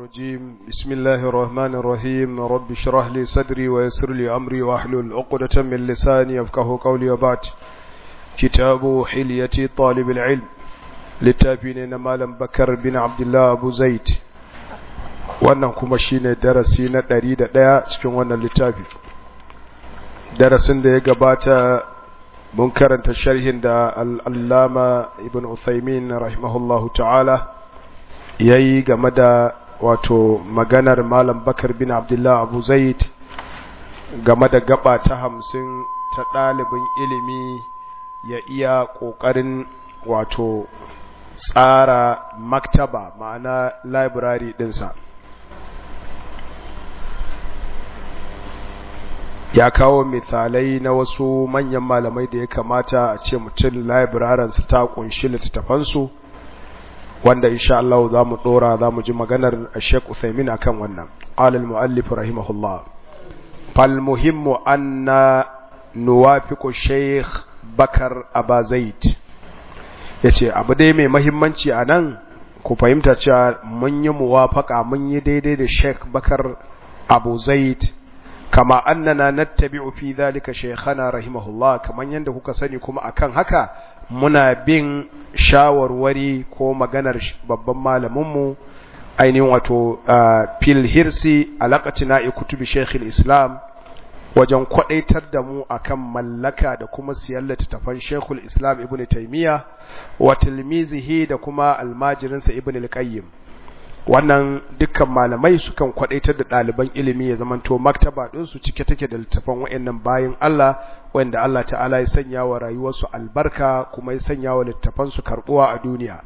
الرجيم بسم الله الرحمن الرحيم رب اشرح لي صدري ويسر لي أمري واحلل عقدة من لساني يفقه قولي وبعد كتاب حلية طالب العلم littafi malam bakar bin abdullah abu zaid wannan kuma shine darasi na ɗari da ɗaya cikin wannan littafi darasin da ya gabata mun karanta sharhin da al'allama ibn uthaymin rahimahullahu ta'ala ya yi game da wato maganar malam bakar bin abdullah abu zaid game da gaba ta hamsin ta ɗalibin ilimi ya iya ƙoƙarin wato tsara maktaba ma'ana library dinsa ya kawo misalai na wasu manyan malamai da ya kamata a ce mutum librarinsu ta kunshi littattafansu wanda insha Allah za mu dora za mu ji maganar Sheikh Uthaymin akan wannan alal muallif rahimahullah fal muhimmu anna nuwafiqu Sheikh Bakar Abazaid ya ce abu dai mai mahimmanci a nan ku fahimta cewa mun yi muwafaka mun yi daidai da sheik bakar abu zaid kama annana nattabi'u fi dhalika shaykhana rahimahullah kaman yanda kuka sani kuma akan haka muna bin shawarwari ko maganar babban malaminmu ainihin wato fil hirsi alaqatina kutubi shaykh islam wajen kwadaitar da mu akan mallaka da kuma siyan littattafan Sheikhul Islam Ibn Taymiyyah wa tilmizihi da kuma almajirinsa Ibn al-Qayyim wannan dukkan malamai sukan kwadaitar da ɗaliban ilimi ya zamanto maktaba din su cike take da littattafan wayannan bayin Allah wanda Allah ta'ala ya sanya wa rayuwarsu albarka kuma ya sanya wa littattafan su karbuwa a duniya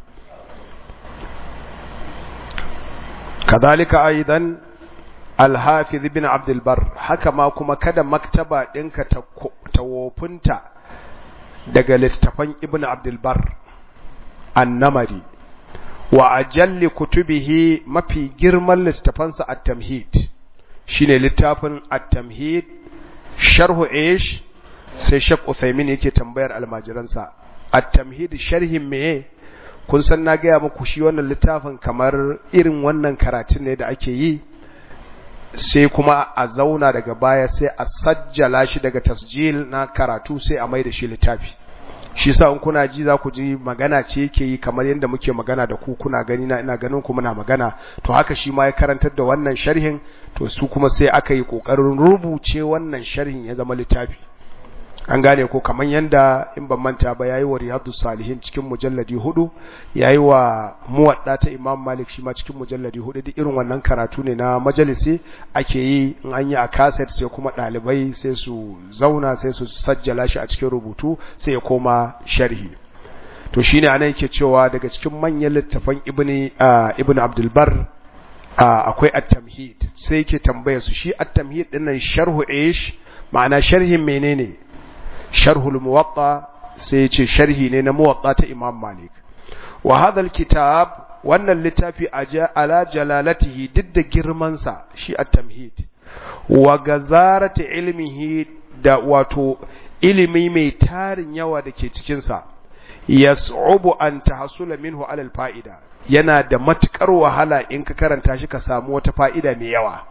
kadhalika aidan Alhafiz ibn Abdul Bar haka ma kuma kada maktaba ɗinka ta wofinta daga littafan Ibn Abdul Bar annamari wa ajalli kutubihi mafi girman littafansa at-tamhid shine littafin at-tamhid sharhu ish sai Sheikh Uthaymeen yake tambayar almajiransa at-tamhid sharhin meye kun san na gaya muku shi wannan littafin kamar irin wannan karatun ne da ake yi sai kuma a zauna daga baya sai a sajjala shi daga tasjil na karatu sai a mai da shi littafi shi sa in kuna ji za ku ji magana ce yake yi kamar yadda muke magana da ku kuna gani na ina ganin ku muna magana to haka shi ma ya karantar da wannan sharhin to su kuma sai aka yi kokarin rubuce wannan sharhin ya zama littafi an gane ko kaman yanda in ban manta ba yayi wa riyadus salihin cikin mujalladi hudu yayi wa muwadda ta imam malik shi ma cikin mujalladi hudu duk irin wannan karatu ne na majalisi ake yi in an yi a cassette sai kuma dalibai sai su zauna sai su sajjala shi a cikin rubutu sai ya koma sharhi to shine anan yake cewa daga cikin manyan littafan ibni ibn abdul bar akwai at-tamhid sai yake tambaya su shi at-tamhid dinnan sharhu ish ma'ana sharhin menene sharhul muwatta sai ya ce sharhi ne na muwatta ta imam malik wa hadha kitab wannan littafi ala jalalatihi duk da girmansa shi at-tamhid wa gazarati ilmihi da wato ilimi mai tarin yawa da ke cikinsa yas'ubu an tahsula minhu ala al-fa'ida yana da matukar wahala in ka karanta shi ka samu wata fa'ida mai yawa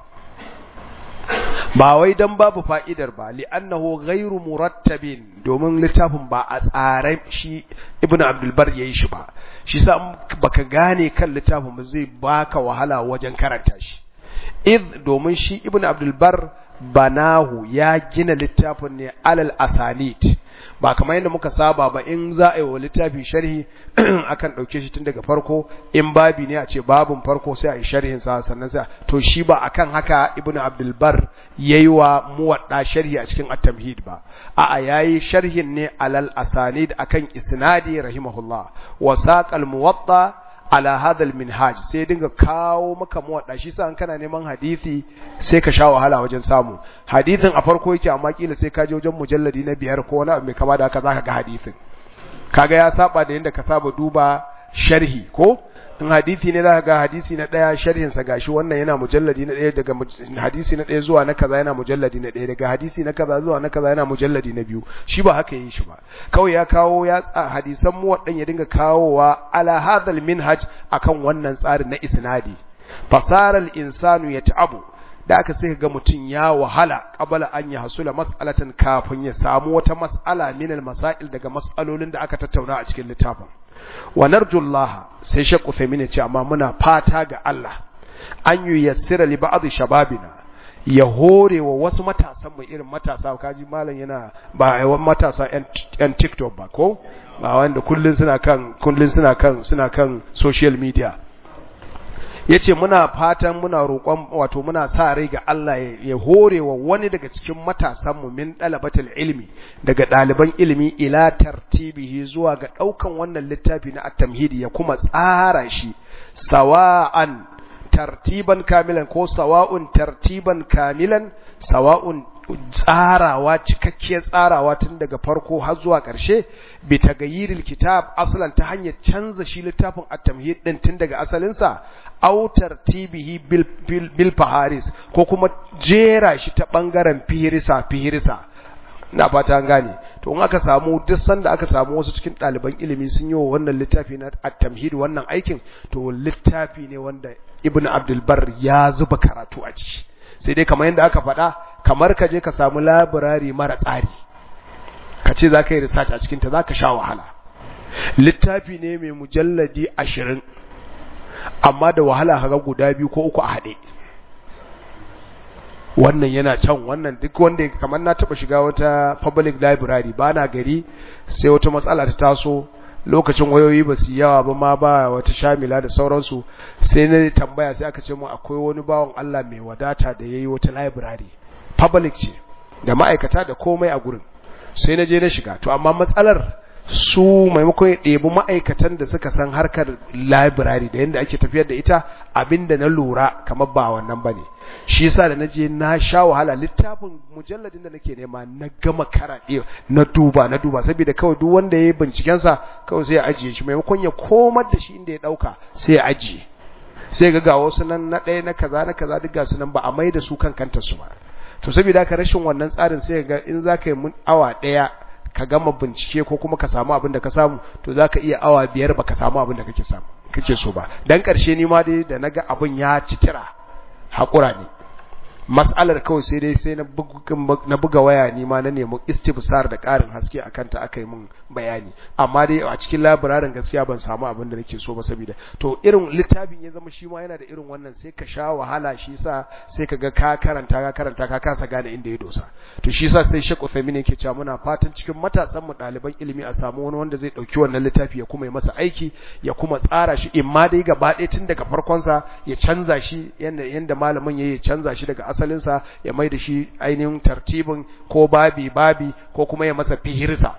ba wai dan babu fa'idar ba li'annahu ghairu murattabin domin littafin ba a tsare shi ibn abdul bar yayi shi ba shi sa baka gane kan littafin ba zai baka wahala wajen karanta shi id domin shi ibn abdul bar banahu ya gina littafin ne alal asanid ba kamar yadda muka saba ba in za a yi wa littafi sharhi akan ɗauke shi tun daga farko in babi ne a ce babin farko sai a yi sharhin sa sannan sai to shi ba akan haka ibnu abdul bar yayi wa muwadda sharhi a cikin at-tamhid ba a'a yayi sharhin ne alal asanid akan isnadi rahimahullah wa saqal muwatta ala hadal minhaj sai dinga kawo maka muwadda shi sa an kana neman hadisi sai ka sha wahala wajen samu hadisin a farko yake amma kila sai ka je wajen mujalladi na biyar ko wani abu mai kama da haka zaka ga hadisin kaga ya saba da yanda ka saba duba sharhi ko in hadisi ne zaka ga hadisi na daya sharhin sa gashi wannan yana mujalladi na daya daga hadisi na daya zuwa na kaza yana mujalladi na daya daga hadisi na kaza zuwa na kaza yana mujalladi na biyu shi ba haka yi shi ba kawai ya kawo ya hadisan mu wadan ya dinga kawowa ala hadal minhaj akan wannan tsarin na isnadi fasaral insanu ya ta'abu da aka sai ga mutum ya wahala qabala an ya hasula mas'alatan kafin ya samu wata mas'ala min masail daga mas'alolin da aka tattauna a cikin littafin wa narjullaha sai shakku femine ce amma muna fata ga Allah an yi yassira li ba'd shababina ya hore wa wasu matasan mu irin matasa kaji malam yana ba yawan matasa yan TikTok ba ko ba wanda kullun suna kan kullun suna kan suna kan social media yace muna fatan muna roƙon wato muna sa rai ga Allah ya hore wa wani daga cikin matasan mu min dalabatul ilmi daga ɗaliban ilimi ila tartibihi zuwa ga ɗaukan wannan littafi na at-tamhidi ya kuma tsara shi sawa'an tartiban kamilan ko sawa'un tartiban kamilan sawa'un tsarawa cikakkiyar tsarawa tun daga farko har zuwa ƙarshe bi tagayyiril kitab aslan ta hanyar canza shi littafin at-tamhid din tun daga asalinsa aw tartibihi bil, bil, bil faharis ko kuma jera shi ta bangaren fihirisa fihirisa na fata an gane to in aka samu duk sanda aka samu wasu cikin ɗaliban ilimi sun yi wa wannan littafi na at-tamhid wannan aikin to littafi ne wanda ibnu abdul bar ya zuba karatu a ciki sai dai kamar yadda aka faɗa kamar ka je ka samu labirari mara tsari ka ce za ka yi research a cikinta za ka sha wahala littafi ne mai mujalladi ashirin amma da wahala kaga guda biyu ko uku a haɗe wannan yana can wannan duk wanda kamar na taɓa shiga wata public library ba na gari sai wata matsala ta taso lokacin wayoyi ba su yawa ba ma ba wata shamila da sauransu sai na tambaya sai aka ce mu akwai wani bawan Allah mai wadata da yayi wata library public ce da ma'aikata da komai a gurin sai na je na shiga to amma matsalar su maimakon ya ɗebi ma'aikatan da suka san harkar library da yadda ake tafiyar da ita abinda na lura kamar ba wannan ba ne shi yasa da na je na sha wahala littafin mujalladin da nake nema na gama karaɗe na duba na duba saboda kawai duk wanda ya yi bincikensa kawai sai ya ajiye shi maimakon ya komar da shi inda ya ɗauka sai ya ajiye sai ga ga wasu nan na ɗaya na kaza na kaza duk ga su nan ba a mai da su kan kanta su ba to saboda haka rashin wannan tsarin sai ga in za ka yi mun awa ɗaya ka gama bincike ko kuma ka samu abin da ka samu to za ka iya awa biyar ba ka samu abin da kake samu kake so ba dan ƙarshe ni ma dai da naga abin ya ci tira haƙura ne mas'alar kawai sai dai sai na buga waya ni ma na nemi istifsar da ƙarin haske a kanta aka yi min bayani amma dai a cikin labirarin gaskiya ban samu abin da nake so ba saboda to irin littafin ya zama shi ma yana da irin wannan sai ka sha wahala shi sa sai ka ga ka karanta ka karanta ka kasa gane inda ya dosa to shi sa sai Sheikh Uthaymeen yake cewa muna fatan cikin matasan mu ɗaliban ilimi a samu wani wanda zai ɗauki wannan littafi ya kuma yi masa aiki ya kuma tsara shi in ma dai gaba ɗaya tun daga farkon sa ya canza shi yanda yanda malamin ya canza shi daga asalinsa ya mai da shi ainihin tartibin ko babi babi ko kuma ya masa fihirsa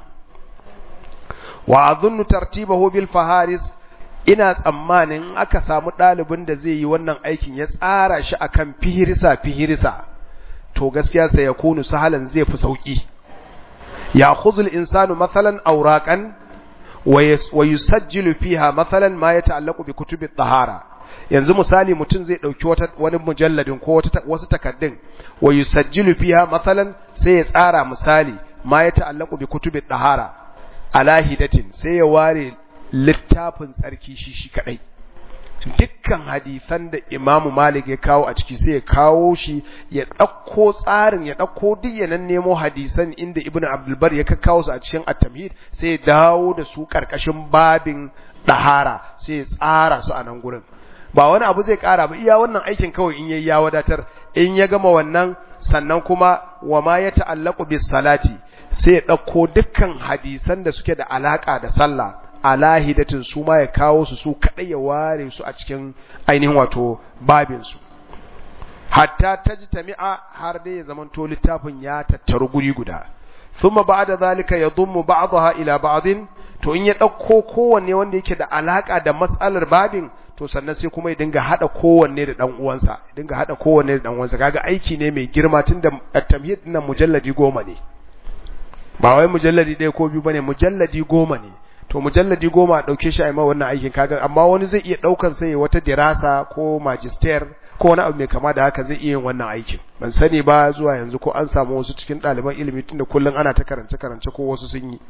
wa azunnu tartibahu bil faharis ina tsammanin aka samu ɗalibin da zai yi wannan aikin ya tsara shi akan fihirsa fihirsa to gaskiya sai ya kunu sahalan zai fi sauki ya khuzul insanu mathalan awraqan wa yusajjilu fiha mathalan ma yata'allaqu bi kutubi tahara yanzu misali mutum zai dauki wata wani mujalladin ko wata wasu takaddun wa yusajjilu fiha mathalan sai ya tsara misali ma ya ta'allaqu bi kutubi dahara ala hidatin sai ya ware littafin tsarki shi shi kadai dukkan hadisan da Imam Malik ya kawo a ciki sai ya kawo shi ya ɗauko tsarin ya ɗauko duk ya nan nemo hadisan inda Ibn Abdul Bar ya kawo su a cikin At-Tamhid sai ya dawo da su karkashin babin dahara sai ya tsara su a nan gurin ba wani abu zai kara ba iya wannan aikin kawai in yayi ya wadatar in ya gama wannan sannan kuma wa ma ya ta'allaqu bis salati sai ya dauko dukkan hadisan da suke da alaka da sallah alahidatin su ma ya kawo su su kadai ya ware su a cikin ainihin wato babin su hatta tajtami'a har dai ya zamanto littafin ya tattaru guri guda thumma ba'da zalika yadhummu ba'daha ila ba'din to in ya dauko kowanne wanda yake da alaka da mas'alar babin to sannan sai kuma ya dinga hada kowanne da dan uwansa ya dinga hada kowanne da dan uwansa kaga aiki ne mai girma tunda at-tamhid din mujalladi goma ne ba wai mujalladi ɗaya ko biyu bane mujalladi goma ne to mujalladi goma dauke shi a mai wannan aikin kaga amma wani zai iya daukan sai wata dirasa ko magister ko wani abu mai kama da haka zai iya yin wannan aikin ban sani ba zuwa yanzu ko an samu wasu cikin ɗaliban ilimi tunda kullum ana ta karance karance ko wasu sun yi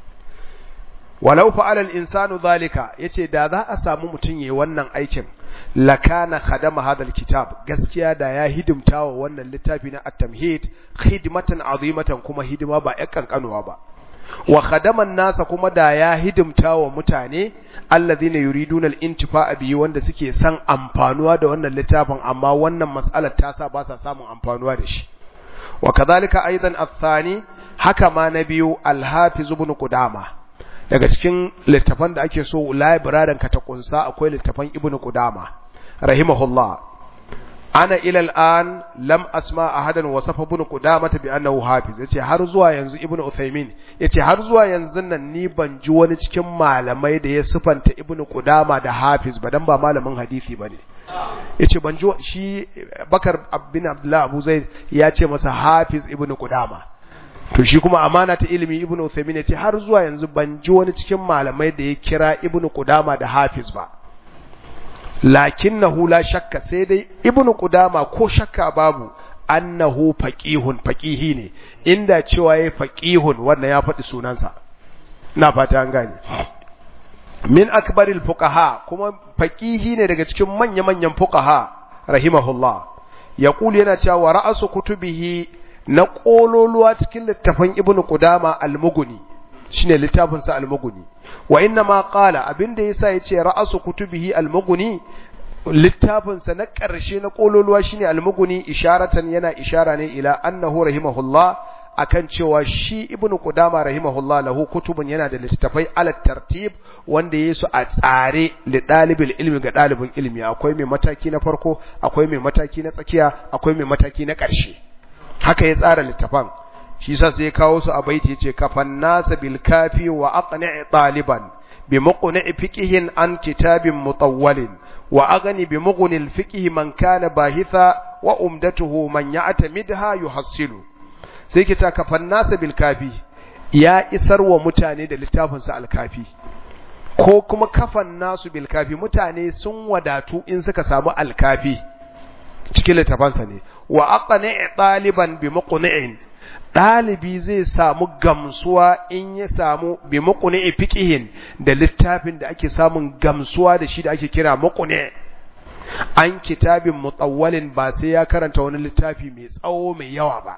walau fa'ala al-insanu zalika yace da za a samu mutun yayin wannan aikin lakana khadama hadal kitab gaskiya da ya hidimta wa wannan littafi na at-tamhid khidmatan azimatan kuma hidima ba ƴan kankanuwa ba wa khadaman nasa kuma da ya hidimta wa mutane alladhina yuriduna al-intifa'a bihi wanda suke san amfanuwa da wannan littafin amma wannan mas'alar ta sa ba sa samun amfanuwa da shi wa kadhalika aidan athani haka ma na biyu al-hafiz ibn qudama daga cikin littafan da ake so library ka ta kunsa akwai littafan ibn qudama rahimahullah ana ila al'an lam asma ahadan wasafa ibn qudama bi annahu hafiz yace har zuwa yanzu ibn uthaymin yace har zuwa yanzu nan ni ban ji wani cikin malamai da ya sifanta ibn qudama da hafiz ba dan ba malamin hadisi bane yace ban ji shi bakar bin abdullah abu zaid ya ce masa hafiz ibn qudama to shi kuma amana ta ilimi ibn uthaymin yace har zuwa yanzu ban ji wani cikin malamai da ya kira ibn qudama da hafiz ba lakinnahu la shakka sai dai ibnu qudama ko shakka babu annahu faqihun faqihi ne inda cewa yayi faqihun wannan ya faɗi sunansa ina fata an gane min akbaril fuqaha kuma faqihi ne daga cikin manya-manyan fuqaha rahimahullah yaqulu yana cewa ra'asu kutubihi na kololuwa cikin littafin ibnu qudama al-mughni shine littafin sa al-mughni wa inna ma qala abinda yasa yace ra'asu kutubihi al-mughni littafin sa na ƙarshe na kololuwa shine al-mughni isharatan yana ishara ne ila annahu rahimahullah akan cewa shi ibnu qudama rahimahullah lahu kutubun yana da littafai ala tartib wanda yayi su a tsare li dalibil ilmi ga dalibin ilmi akwai mai mataki na farko akwai mai mataki na tsakiya akwai mai mataki na ƙarshe haka ya tsara littafan shi sa sai kawo su a baiti yace kafan nasa bil kafi wa aqni' taliban bi muqni' fiqhin an kitabin mutawwalin wa aghni bi mughni al fiqh man kana bahitha wa umdatuhu man ya'tamidha yuhassilu sai kita kafan nasa bil kafi ya isar wa mutane da littafin sa al kafi ko kuma kafan nasu bil kafi mutane sun wadatu in suka samu al kafi cikin littafansa ne wa aqni' taliban bi muqni'in ɗalibi zai samu gamsuwa in ya samu bi muqni fiqihin da littafin da ake samun gamsuwa da shi da ake kira muqni an kitabin mutawwalin ba sai ya karanta wani littafi mai tsawo mai yawa ba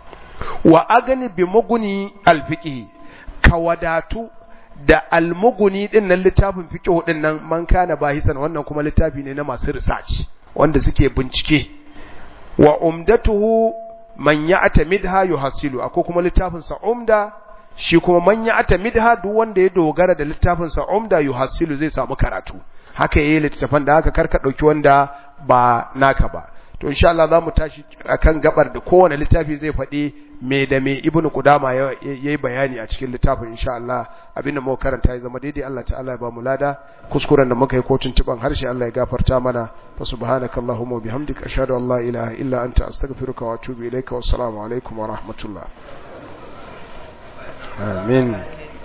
wa agani bi muguni alfiqhi ka wadatu da almuguni din nan littafin fiqh din nan man kana bahisan wannan kuma littafi ne na masu research wanda suke bincike wa umdatuhu man ya'tamidha yuhassilu akwai kuma littafin sa umda shi kuma man ya'tamidha duk wanda ya dogara da littafin sa umda yuhassilu zai samu karatu haka yayi littafin da haka karka dauki wanda ba naka ba to insha Allah zamu tashi akan gabar da kowane littafi zai faɗi me da me ibnu qudama yayi bayani a cikin littafin insha Allah abinda muka karanta ya zama daidai Allah ta'ala ya ba mu lada kuskuren da muka yi ko tuntuban harshe Allah ya gafarta mana fa subhanakallahumma wa bihamdika ashhadu an la ilaha illa anta astaghfiruka wa atubu ilaika wassalamu alaikum wa rahmatullah amin